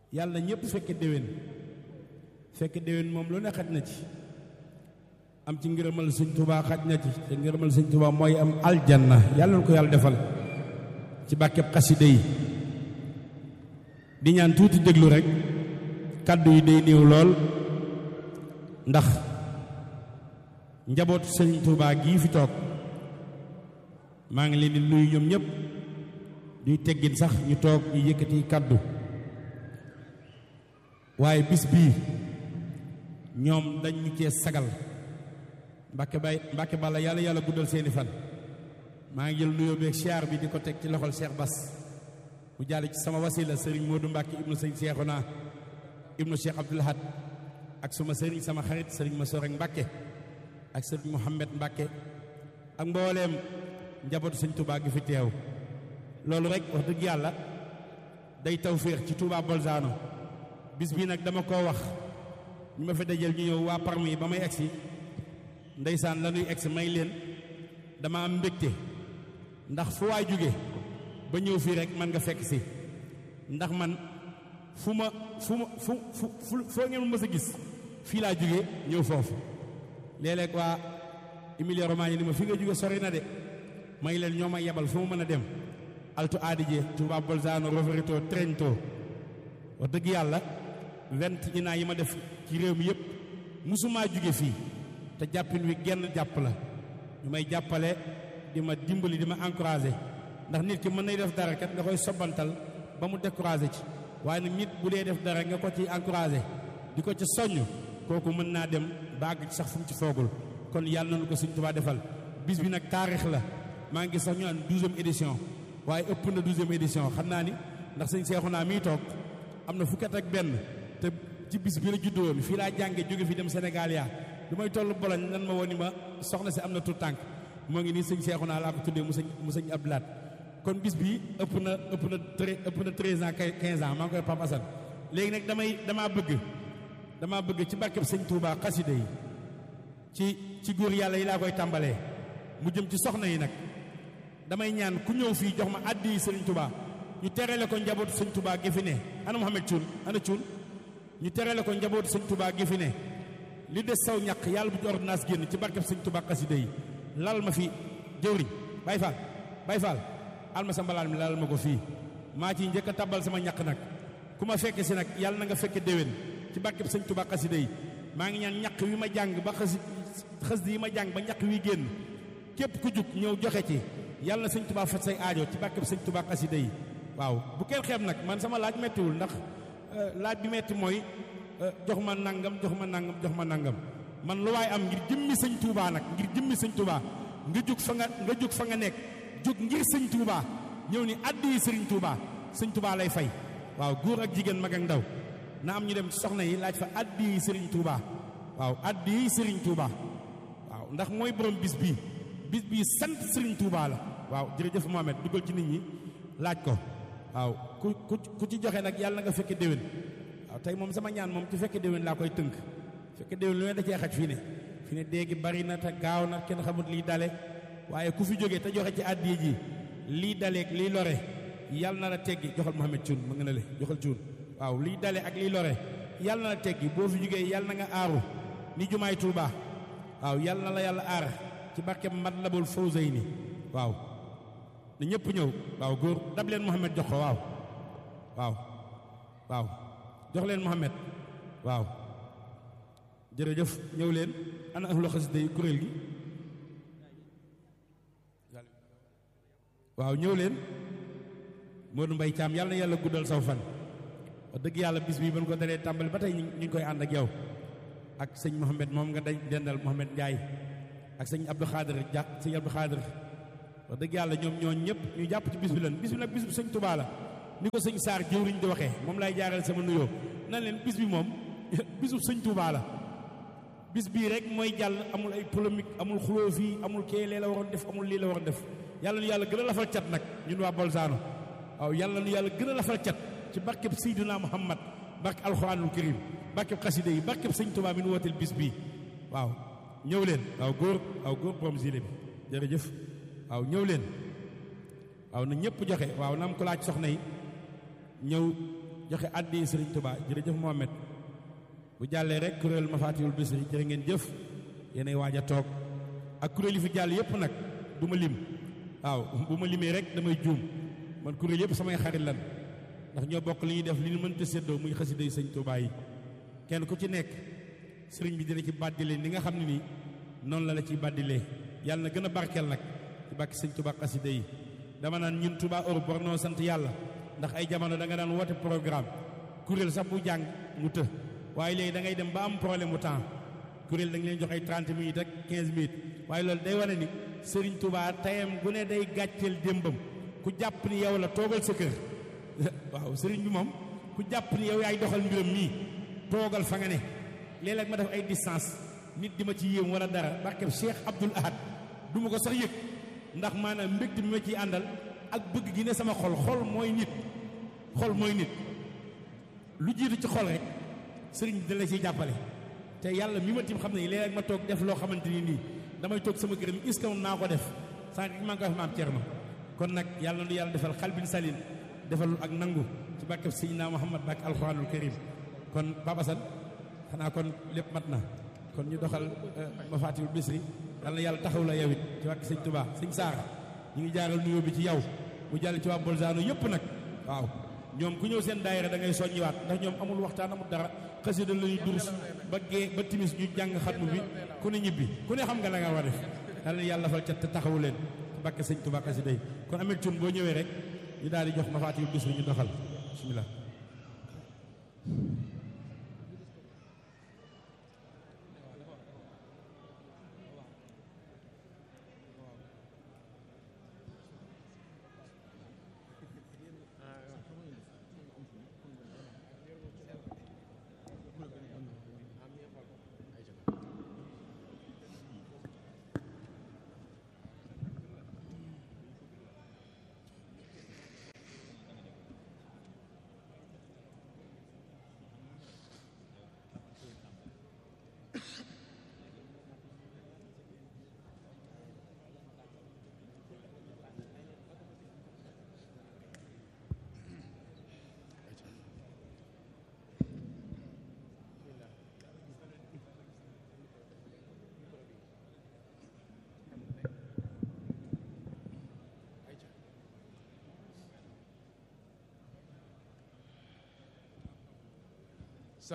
yàlla na ñëpp fekke déwén fekke déwén moom lu ne xaj na ci am ci ngërëmal sëñ Tuubaa xaj na ci te ngërëmal sëñ Tuubaa mooy am aljanna yàlla na ko yàlla defal ci bàkkeb xasida yi di ñaan tuuti déglu rek kàddu yi day néew lool ndax njabootu sëñ Tuubaa gii fi toog maa ngi leen di nuyu ñoom ñëpp duy teggin sax ñu toog ñu yëkkati kàddu waaye bis bii ñoom dañ ñu cee sagal mbàkke bay mbàkke balla yàlla yàlla guddal seeni fan maa ngi jël nuyoo beeg siyaar bi di ko teg ci loxol Cheikh Bass mu jàll ci sama wasila sëriñ Modou Mbàkke ibnu sëñ Cheikhouna ibnu Cheikh Abdoul Ahad ak suma sëriñ sama xarit sëriñ ma sorek Mbàkke ak sëriñ Mouhamed Mbàkke ak mbooleem njabootu sëñ Touba gi fi teew loolu rek wax dëgg yàlla day tawféex ci Touba Bolzano bis bii nag dama koo wax ñu ma fi dajal ñu ñëw waa parmi ba may egsi ndeysaan la ñuy egsi may leen dama am mbégte ndax fu waay jóge ba ñëw fii rek man nga fekk si ndax man fu ma fu ma fu fu foo ngeen mës a gis fii laa jóge ñëw foofu léeg-léeg waa Emilia Romagna ni ma fi nga jóge sori na de may leen ñoo ma yebal fu ma mën a dem Alto Adige Touba Bolzano Rovereto Trento wax dëgg yàlla vingt ñi naa yi ma def ci réew mi yëpp musumaa jóge fii te jàppin wi genn jàpp la ñu may jàppale di ma dimbali di ma encouragé ndax nit ki mën nay def dara kat nga koy sobantal ba mu découragé ci waaye nag nit bu dee def dara nga ko ci encouragé di ko ci soññ kooku mën naa dem ba àgg ci sax fu mu ci foogul kon yàlla nañu ko Sëñ Tuubaa defal bis bi nag taarix la maa ngi sax ñu naan douzième édition waaye ëpp na douzième édition xam naa ni ndax sëñ Seexuna mii toog am na fukkat ak benn te ci bis bi la juddoo woon fii laa jànge jóge fi dem Sénégal yaa du may toll boloñ nan ma woon ni ma soxna si am na tout tànk moo ngi nii sëñ Seexuna laa ko tuddee mu sëñ mu sëñ Abdoulaat kon bis bi ëpp na ëpp na tre ëpp na treize ans quinze ans maa ngi koy Pape Assane léegi nag damay damaa bëgg damaa bëgg ci barkeb sëñ Touba xasida yi ci ci góor yàlla yi laa koy tàmbalee mu jëm ci soxna yi nag damay ñaan ku ñëw fii jox ma àddi yi sëriñ Touba ñu terale ko njabootu sëñ Touba gi fi ne ana Mouhamed Thioune ana Thioune ñu terale ko njabootu sëñ Touba gi fi ne li des saw ñàq yàlla bu ci ordonnance génn ci barkeb sëñ Touba xasida yi lal ma fi jëwriñ Baye Fall Baye Fall alma sa mbalaan mi lal ma ko fii maa ci njëkk a tabal sama ñàq nag ku ma fekke si nag yàlla na nga fekke déwén ci barkeb sëñ Touba xasida yi maa ngi ñaan ñàq wi ma jàng ba xas xas yi ma jàng ba ñàq wi génn képp ku jug ñëw joxe ci yàlla na sëñ Touba faj say aajo ci barkeb sëñ Touba xasida yi waaw bu kenn xeeb nag man sama laaj mettiwul ndax laaj bi metti mooy jox ma nangam jox ma nangam jox ma nangam man lu waay am ngir jëmmi sëñ Touba nag ngir jëmmi sëñ Touba nga jug fa nga nga jug fa nga nekk jug ngir sëñ Touba ñëw ni addi yi sëriñ Touba sëñ Touba lay fay waaw góor ak jigéen mag ak ndaw na am ñu dem soxna yi laaj fa addi yi sëriñ Touba waaw addi yi sëriñ Touba waaw ndax mooy borom bis bii bis bii sant sëriñ Touba la waaw jërëjëf Mohamed dugal ci nit ñi laaj ko waaw ku ku ku ci joxe nag yàlla na nga fekke déwén waaw tey moom sama ñaan moom ci fekke déwén laa koy tënk fekke déwén lu ne da cee xaj fii ne fii ne déegi bari na te gaaw na kenn xamut liy dale waaye ku fi jógee te joxe ci àddiya ji lii daleeg liy lore yàlla na la teggi joxal Mohamed Thioune ma nga ne le joxal Thioune waaw liy dale ak liy lore yàlla na la teggi boo fi jógee yàlla na nga aaru ni jumaay Tuuba waaw yàlla na la yàlla aar ci barke Matlabul Fawzayni waaw na ñëpp ñëw waaw góor dab leen Mohamed jox ko waaw waaw waaw jox leen Mohamed waaw jërëjëf ñëw leen ana ahlu xasida yi kuréel gi waaw ñëw leen Modou Mbaye Thiam yàlla na yàlla guddal saw fan wax dëgg yàlla bis bi ba ko dalee tàmbali ba tey ñu ngi koy ànd ak yow ak sëñ Mohamed moom nga dañ dendal Mohamed Ndiaye ak sëñ Abdou Khadir ja sëñ Abdou Khadir wax dëgg yàlla ñoom ñoo ñëpp ñu jàpp ci bis bi lan bis bi nag bis bu sëñ Touba la ni ko sëñ Saar jëwriñ di waxee moom lay jaaral sama nuyoo nan leen bis bi moom bisu sëñ Touba la bis bii rek mooy jàll amul ay polémique amul xuloo fii amul kee lee la waroon def amul lii la waroon def yàlla nu yàlla gën a lafal cat nag ñun waa Bolzano waaw yàlla nu yàlla gën a lafal cat ci barkeb Seydina Muhammad barke alxuraanul karim barkeb xasida yi barkeb sëñ Touba mi nu wooteel bis bii waaw ñëw leen waaw góor waaw góor borom zile bi jërëjëf waaw ñëw leen waaw na ñëpp joxe waaw na am ko laaj soxna yi ñëw joxe addi Sëriñ Tuubaa jërëjëf Mohamed bu jàllee rek kuréel Mafatihul Bichri jërë ngeen jëf yéenay waaj a toog ak kuréel yi fi jàll yëpp nag du ma lim waaw bu ma limee rek damay juum man kuréel yëpp samay xarit lan ndax ñoo bokk li ñuy def li ñu mënta séddoo muy xasida yi sëñ Tuubaa yi kenn ku ci nekk sëriñ bi dina ci bàddilee ni nga xam ne nii noonu la la ciy bàddilee yàlla na gën a barkeel nag ci bàkki sëñ Tuubaa xasida yi dama naan ñun Touba Europe war noo sant yàlla ndax ay jamono da nga daan woote programme kuréel sax bu jàng mu të waaye léegi da ngay dem ba am problème mu temps kuréel da nga leen jox ay 30 minutes ak 15 minutes waaye loolu day wane ni Serigne Touba tayam gu ne day gàcceel démbam ku jàpp ni yow la toogal sa kër waaw Serigne bi moom ku jàpp ni yow yaay doxal mbiram nii toogal fa nga ne léeg-léeg ma def ay distance nit di ma ci yéem wala dara barkeb Cheikh Abdoul Ahad du ma ko sax yëg ndax maanaam mbégte mi ma ciy àndal ak bëgg gi ne sama xol xol mooy nit xol mooy nit lu jiitu ci xol rek sëriñ bi da la ciy jàppale te yàlla mi ma tim xam ne léeg-léeg ma toog def loo xamante ni nii damay toog sama kër est-ce que naa ko def sànq maa ngi koy wax maam Thierno kon nag yàlla na yàlla defal xalbin salin defal ak nangu ci barkeb Seydina Muhammad barke alxuraanul karim kon Papa San xanaa kon lépp mat na kon ñu doxal Mafatihul Bichri yàlla na yàlla taxaw la yow it ci wàkk sëñ Touba sëñ Saara ñu ngi jaaral nuyoo bi ci yow mu jàll ci waa Bolzano yëpp nag waaw ñoom ku ñëw seen daayira da ngay soññiwaat ndax ñoom amul waxtaan amul dara xasida la ñuy durus ba gee ba timis ñu jàng xatmu bi ku ne ñibbi ku ne xam nga la nga war a def yàlla na yàlla fal cat te taxawu leen ci bàkke sëñ Touba xasida yi kon amel cun boo ñëwee rek ñu daal di jox Mafatihul Bichri ñu doxal bismillah